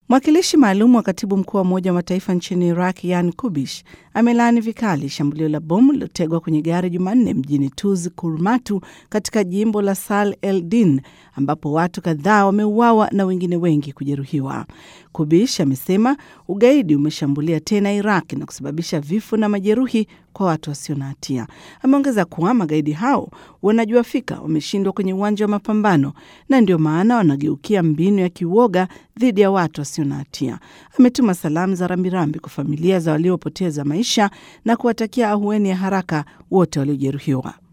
Mwakilishi maalum wa katibu mkuu wa Umoja wa Mataifa nchini Iraq, Yan Kubish, amelaani vikali shambulio la bomu lilotegwa kwenye gari Jumanne mjini Tuz Kurmatu katika jimbo la Sal el Din, ambapo watu kadhaa wameuawa na wengine wengi kujeruhiwa. Kubish amesema ugaidi umeshambulia tena Iraq na kusababisha vifo na majeruhi kwa watu wasio na hatia. Ameongeza kuwa magaidi hao wanajua fika wameshindwa kwenye uwanja wa mapambano na ndio maana wanageukia mbinu ya kiuoga dhidi ya watu wasio na hatia. Ametuma salamu za rambirambi kwa familia za waliopoteza maisha na kuwatakia ahueni ya haraka wote waliojeruhiwa.